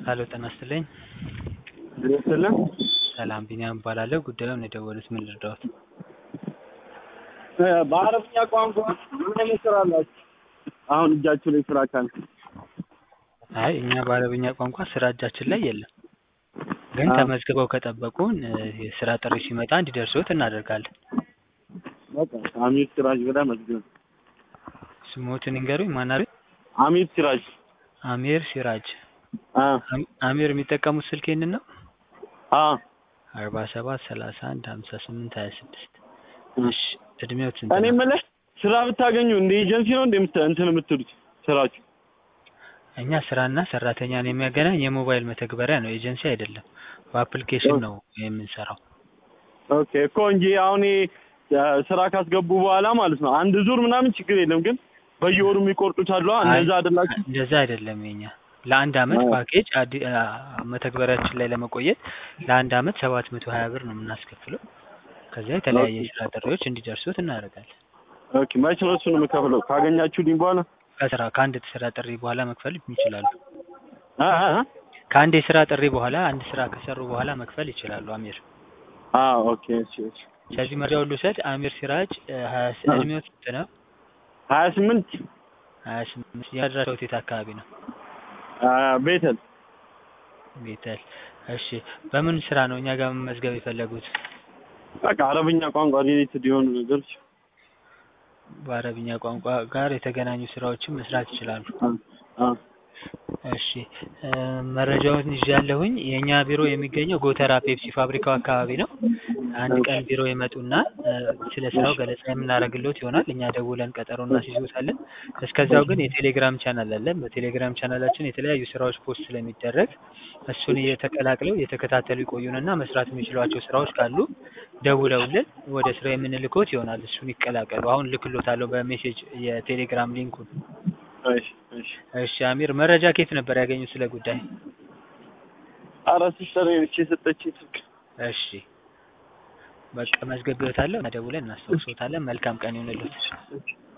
ሀሎ ጤና ይስጥልኝ። ይስጥልን። ሰላም ቢኒያም እባላለሁ። ጉዳዩን የደወሉት ምን ልርዳዎት? በአረብኛ ቋንቋ ምን አይነት ስራ አላችሁ? አሁን እጃችሁ ላይ ስራ ካለ አይ እኛ በአረብኛ ቋንቋ ስራ እጃችን ላይ የለም፣ ግን አዎ። ተመዝግበው ከጠበቁን እ የስራ ጥሪ ሲመጣ እንዲደርሶት እናደርጋለን። በቃ አሚር ሲራጅ ብለህ መዝግብ። ስሞትን ይንገሩኝ። ማን አሉኝ? አሚር ሲራጅ። አሚር ሲራጅ። አ አም- አሚር የሚጠቀሙት ስልክ ይህንን ነው? አ አርባ ሰባት ሰላሳ አንድ ሀምሳ ስምንት ሀያ ስድስት እሺ እድሜዎት ስንት እኔ ነው? የምልህ ስራ ብታገኙ እንደ ኤጀንሲ ነው እንደ የምት- እንትን የምትሉት ስራችሁ? እኛ ስራና ሰራተኛን የሚያገናኝ የሞባይል መተግበሪያ ነው፣ ኤጀንሲ አይደለም። በአፕሊኬሽን ነው የምንሰራው። ኦኬ እኮ እንጂ አሁን ይሄ እ ስራ ካስገቡ በኋላ ማለት ነው አንድ ዙር ምናምን ችግር የለም ግን በየወሩ የሚቆርጡት አሉ አይ፣ እንደዛ አይደላችሁ? እንደዛ አይደለም የኛ ለአንድ አመት አዎ። ፓኬጅ አዲ አ መተግበሪያችን ላይ ለመቆየት ለአንድ አመት ሰባት መቶ ሀያ ብር ነው የምናስከፍለው። ከዚያ የተለያየ ኦኬ። የስራ ጥሪዎች እንዲደርሱት እናደርጋለን። ኦኬ መች ነው እሱን የምከፍለው? ካገኛችሁልኝ በኋላ ከስራ ከአንድ ስራ ጥሪ በኋላ መክፈል ይችላሉ። አ አ አ? ከአንድ የስራ ጥሪ በኋላ አንድ ስራ ከሰሩ በኋላ መክፈል ይችላሉ። አሚር አ ኦኬ እሺ እሺ ከዚህ መረጃ ሁሉ ሰድ አሚር ሲራጅ እ ሀያ ስ- አ። እድሜው ስንት ነው? ሀያ ስምንት ሀያ ስምንት ያደረሰው የት አካባቢ ነው? አ ቤተል ቤተል። እሺ በምን ስራ ነው እኛ ጋር መመዝገብ የፈለጉት? በቃ አረብኛ ቋንቋ ሪሌትድ የሆኑ ነገሮች በአረብኛ ቋንቋ ጋር የተገናኙ ስራዎችን መስራት ይችላሉ። አ አ እሺ እ መረጃውን ይዣለሁኝ። የእኛ ቢሮ የሚገኘው ጎተራ ፔፕሲ ፋብሪካው አካባቢ ነው። አንድ ቀን ቢሮ ይመጡና እ ስለ ስራው ገለጻ የምናደርግልዎት ይሆናል። እኛ ደውለን ቀጠሮ እናስይዞታለን። እስከዚያው ግን የቴሌግራም ቻናል አለን። በቴሌግራም ቻናላችን የተለያዩ ስራዎች ፖስት ስለሚደረግ እሱን እየተቀላቅለው እየተከታተሉ ይቆዩንና መስራት የሚችሏቸው ስራዎች ካሉ ደውለውልን ወደ ስራ የምንልኮት ይሆናል። እሱን ይቀላቀሉ። አሁን ልክሎታለሁ በሜሴጅ የቴሌግራም ሊንኩን። እሺ እሺ እሺ አሚር መረጃ ከየት ነበር ያገኙት ስለ ጉዳይ? ኧረ ሲስተር ነች የሰጠችኝ ስልክ እሺ በቃ መዝገብዎታለሁ። ደውለን እናስታውሶታለን። መልካም ቀን ይሁንልዎት።